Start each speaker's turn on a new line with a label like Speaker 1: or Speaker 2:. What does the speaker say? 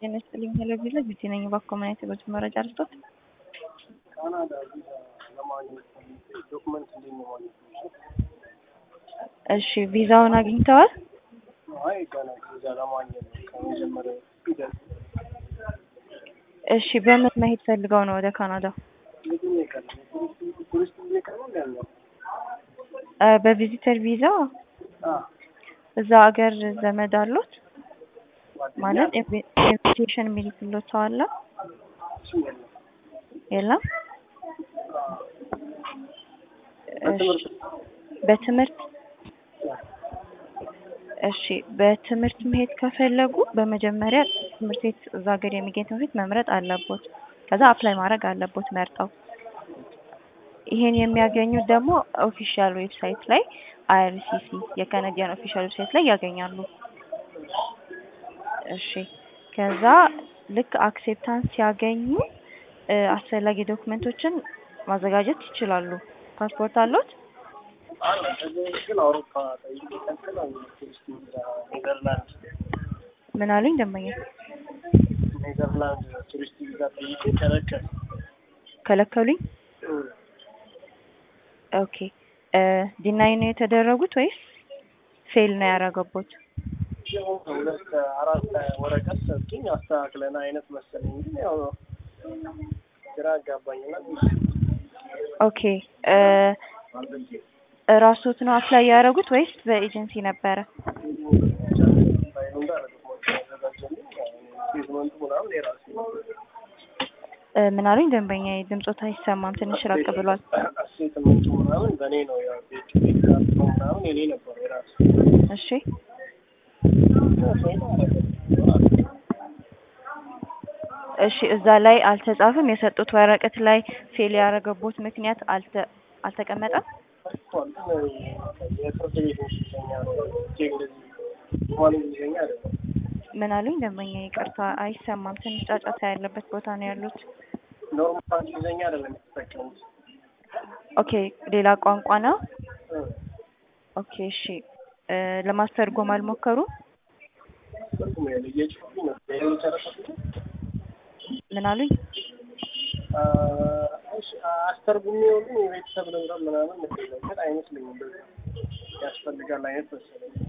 Speaker 1: ጤና ይስጥልኝ ቴሌቪዥን ቢቲ ነኝ። እባክዎ ምን አይነት የጉዞ መረጃ ልስጦት?
Speaker 2: ካናዳ ቪዛ ለማግኘት ፈልጌ ዶክመንት እንዴት ነው ማግኘት የምችለው?
Speaker 1: እሺ ቪዛውን አግኝተዋል?
Speaker 2: አይ ገና ቪዛ ለማግኘት ነው ከመጀመሪያው ሂደት
Speaker 1: እሺ በምን መሄድ ፈልገው ነው ወደ ካናዳ?
Speaker 2: የትኛው ቀን ቱሪስት ቱሪስት ጊዜ ቀን ነው ያለው?
Speaker 1: እ በቪዚተር ቪዛ
Speaker 2: አ
Speaker 1: እዛ ሀገር ዘመድ አሉት ማለት ኢንቪ- ኢንቪቴሽን የሚልክሎት ሰው አለ?
Speaker 2: እሱ የለም።
Speaker 1: የለም?
Speaker 2: በትምህርት
Speaker 1: እሺ በትምህርት እሺ በትምህርት መሄድ ከፈለጉ በመጀመሪያ ትምህርት ቤት እዛ ሀገር የሚገኝ ትምህርት ቤት መምረጥ አለቦት። ከዛ አፕላይ ማድረግ አለቦት መርጠው። ይሄን የሚያገኙት ደግሞ ኦፊሻል ዌብሳይት ላይ አይአርሲሲ የካናዲያን ኦፊሻል ዌብሳይት ላይ ያገኛሉ። እሺ ከዛ ልክ አክሴፕታንስ ሲያገኙ እ አስፈላጊ ዶክመንቶችን ማዘጋጀት ይችላሉ። ፓስፖርት አለዎት?
Speaker 2: አለ ከዚህ በፊት ግን አውሮፓ ጠይቄ ከልክለውኝ ቱሪስት ቪዛ ኔዘርላንድ
Speaker 1: ምን አሉኝ ደንበኛ?
Speaker 2: ኔዘርላንድ ቱሪስት ቪዛ ጠይቄ ከለከሉ።
Speaker 1: ከለከሉኝ? ኦኬ እ ዲናይ ነው የተደረጉት ወይስ ፌል ነው ያደረገቦት?
Speaker 2: የሆነ ሁለት አራት ወረቀት ሰጡኝ አስተካክለን አይነት መሰለኝ ግን ያው ግራ አጋባኝና
Speaker 1: ኦኬ እ እራስዎት ነው አፕላይ ያደረጉት ወይስ በኤጀንሲ ነበረ?
Speaker 2: ፋይሉ እንዳለ ዶክመንት ያዘጋጀልኝ ስቴትመንቱ ምናምን የራሴ ነው።
Speaker 1: እ ምን አሉኝ ደንበኛ? ድምጾት አይሰማም ትንሽ ራቅ ብሏል።
Speaker 2: ስቴትመንቱ ምናምን በእኔ ነው ያው ቤት ቤት ካርታው ምናምን የኔ ነበር የራሴ
Speaker 1: እሺ እሺ እዛ ላይ አልተጻፈም? የሰጡት ወረቀት ላይ ፌል ያደረገቦት ምክንያት አልተ አልተቀመጠም?
Speaker 2: ተጽፏል ግን የፍርድ ቤት እንግሊዝኛ ነው እጄ እንደዚህ እንኳን እንግሊዝኛ አይደለም
Speaker 1: ምን አሉኝ ደንበኛ? ይቅርታ አይሰማም። ትንሽ ጫጫታ ያለበት ቦታ ነው ያሉት።
Speaker 2: ኖርማል እንግሊዝኛ አይደለም የተጠቀሙት
Speaker 1: ኦኬ ሌላ ቋንቋ ነው?
Speaker 2: እ
Speaker 1: ኦኬ እሺ እ ለማስተርጎም አልሞከሩም?
Speaker 2: ትርጉም ያለ እየጮሁብኝ ነው የጨረሰኩት
Speaker 1: ምን አሉኝ?
Speaker 2: አ እሺ አስተርጉሜው ግን የቤተሰብ ንብረት ምናምን መሰለኝ ግን አይመስለኝም በዛ ያስፈልጋል አይነት መሰለኝ